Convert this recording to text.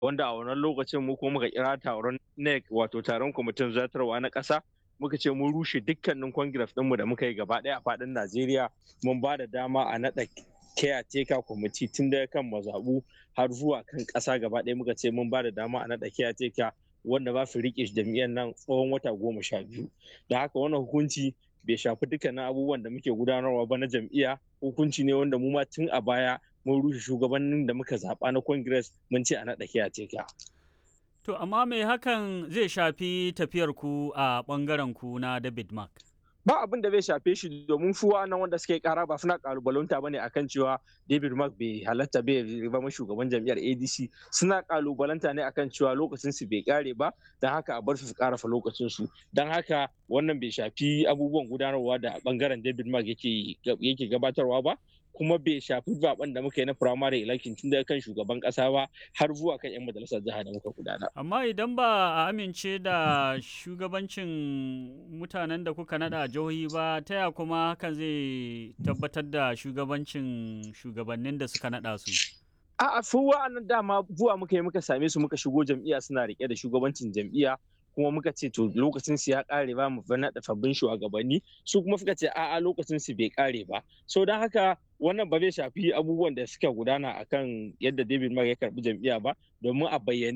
wanda a wannan lokacin mu kuma muka kira taron NEC wato taron kwamitin zartarwa na ƙasa muka ce mun rushe dukkanin congress ɗinmu da muka yi gaba ɗaya a faɗin Najeriya mun ba da dama a naɗa caretaker kwamiti tun daga kan mazaɓu har zuwa kan ƙasa gaba ɗaya muka ce mun ba da dama a naɗa caretaker wanda ba su riƙe jam'iyyar nan tsawon wata goma sha biyu da haka wannan hukunci bai shafi dukkanin abubuwan da muke gudanarwa ba na jam'iyya hukunci ne wanda mu ma tun a baya mun rushe shugabannin da muka zaɓa na congress mun ce a naɗa caretaker To, amma me hakan zai shafi tafiyar ku a ɓangaren ku na David Mark? Ba abin da zai shafe shi domin su nan wanda suke kara ba suna kalubalanta bane akan cewa David Mark bai halatta bai zama shugaban jam'iyyar ADC suna kalubalanta ne akan cewa lokacin su bai kare ba don haka a bar su su karafa lokacin su don haka wannan bai shafi abubuwan gudanarwa da bangaren David Mark yake yake gabatarwa ba kuma bai shafi zaben da muka yi na primary election tun daga kan shugaban kasa ba har zuwa kan 'yan majalisar jiha da muka gudana. Amma idan ba a amince da shugabancin mutanen da kuka nada jihohi ba ta ya kuma hakan zai tabbatar da shugabancin shugabannin da suka nada su. A'a su wa'annan dama zuwa muka yi muka same su muka shigo jam'iyya suna rike da shugabancin jam'iyya kuma muka ce to lokacin su ya kare ba mu naɗa sabbin shugabanni su kuma suka ce a'a lokacin su bai kare ba so don haka wannan ba zai shafi abubuwan da suka gudana akan yadda David Mark ya karbi jam'iyya ba domin a bayyane